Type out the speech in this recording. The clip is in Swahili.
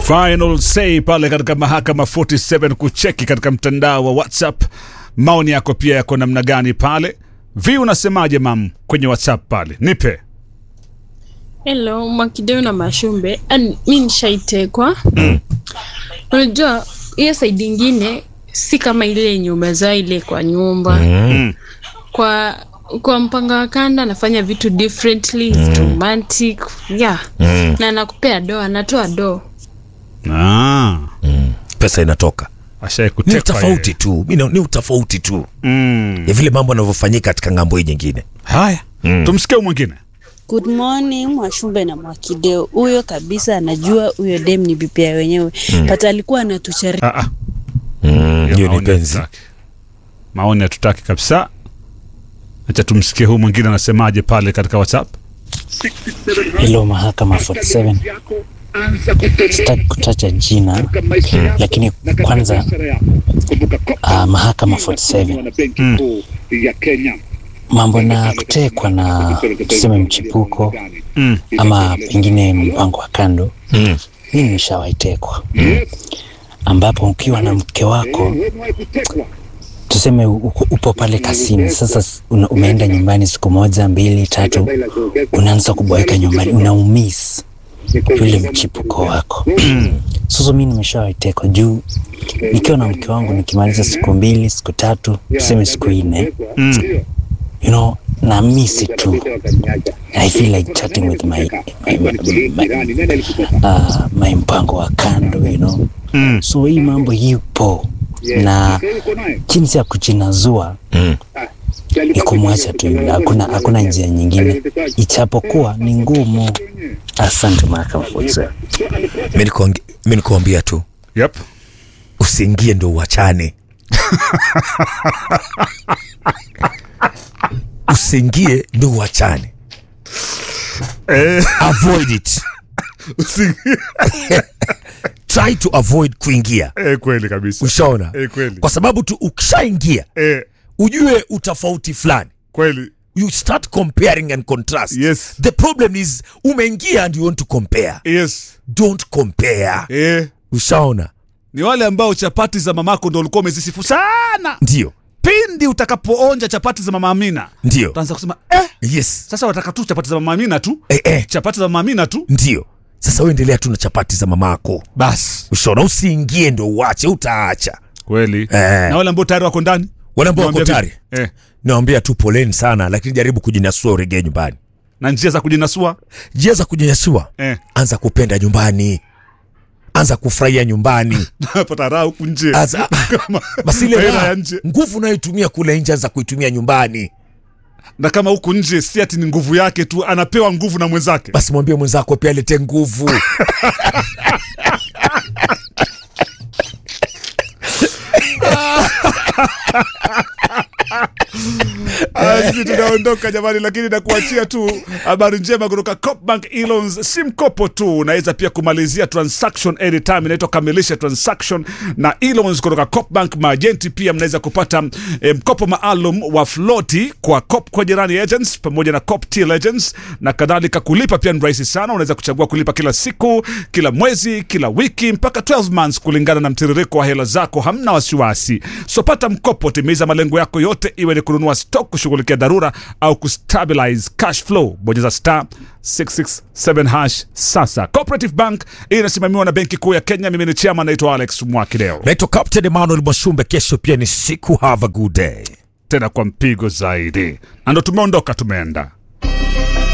Final say pale katika mahakama 47 kucheki katika mtandao wa WhatsApp. Maoni yako pia yako namna gani pale? Vi, unasemaje mam kwenye WhatsApp pale? Nipe. Hello, Mwakideu na Mashumbe. An, mi nishaitekwa. Unajua hiyo saidi ingine si kama ile yenye umezaa ile kwa nyumba. Mm. Kwa kwa mpanga wa kanda anafanya vitu differently, it's romantic. Yeah. Na anakupea do, anatoa do. Ah, pesa inatoka ashai ni kutekwa. utofauti yeye. tu Mino, ni utofauti tu Mm. ya vile mambo yanavyofanyika katika ngambo hii nyingine Haya, tumsikie huyu mwingine. Good morning Mwashumbe na Mwakideo. Huyo kabisa anajua huyo dem ni bibi ya wenyewe. But alikuwa anatuchari Ah, ah. Mm, hiyo ni Maoni penzi hatutaki. Maoni hatutaki kabisa. Acha tumsikie huyu mwingine anasemaje pale katika WhatsApp. Hilo mahakama 47 sitaki kutaja jina lakini kwanza uh, mahakama 47 mambo na kutekwa na tuseme mchipuko Mm. ama pengine mpango wa kando Mm. mimi nimeshawaitekwa ambapo ukiwa na mke wako tuseme uko- upo pale kasini sasa s- una, umeenda nyumbani siku moja mbili tatu unaanza kuboeka nyumbani unaumis yule mchipuko wako sasa mi nimeshawaitekwa juu nikiwa na mke wangu nikimaliza siku mbili siku tatu tuseme siku nne you know na misi tu i feel like chatting with my, my, my, my, uh, my mpango wa kando you know Mm. so hii mambo ipo na jinsi ya kujinazua Mm. ni kumwacha tu yule hakuna hakuna njia nyingine ichapokuwa ni ngumu asante mahakama 47 Mi nikuonge- mi nikuambia tu Yep. usiingie ndo uachane usiingie ndo uachane Eh, avoid it usi- try to avoid kuingia eh, kweli kabisa. ushaona Eh, kweli. kwa sababu tu ukishaingia Eh, ujue utofauti fulani kweli. you start comparing and contrast Yes. the problem is umeingia and you want to compare Yes. don't compare Eh, ushaona ni wale ambao chapati za mamako ndo ulikuwa umezisifu sana. ndio Pindi utakapoonja chapati za mama Amina, ndio utaanza kusema eh, yes sasa wataka tu chapati za mama Amina tu. eh, eh. Chapati za mama Amina tu. ndio sasa uendelea tu na chapati za mamako Basi. ushaona usiingie ndo uache utaacha Kweli. Eh. Na wale ambao tayari wako ndani? wale ambao wako Nawaambia tayari vipi? Eh. nawambia tu poleni sana lakini jaribu kujinasua uregee nyumbani Na njia za kujinasua? njia za kujinyasua Eh. anza kupenda nyumbani anza kufurahia nyumbani Pata raha huku nje. Anza- Kama basi ile hela raha, ya nje. nguvu unayoitumia kule nje anza kuitumia nyumbani na kama huku nje si ati ni nguvu yake tu, anapewa nguvu na mwenzake. basi mwambie mwenzako pia alete nguvu Basi tunaondoka jamani, lakini nakuachia tu habari njema kutoka Copbank E-Loans. Si mkopo tu, unaweza pia kumalizia transaction anytime, inaitwa kamilisha transaction na E-Loans kutoka Copbank. Maajenti pia mnaweza kupata eh, mkopo maalum wa floti kwa Cop kwa jirani agents pamoja na Cop Till agents na kadhalika. Kulipa pia ni rahisi sana, unaweza kuchagua kulipa kila siku, kila mwezi, kila wiki mpaka 12 months kulingana na mtiririko wa hela zako. Hamna wasiwasi, so pata mkopo, timiza malengo yako yote, iwe ni kununua stock, kushughulikia dharura au kustabilize cash flow. Bonyeza star 667 hash sasa. Cooperative Bank inasimamiwa na Benki Kuu ya Kenya. Mimi ni chama, naitwa Alex Mwakideo, naitwa captain emmanuel mwashumbe kesho pia ni siku have a good day tena kwa mpigo zaidi, na ndo tumeondoka, tumeenda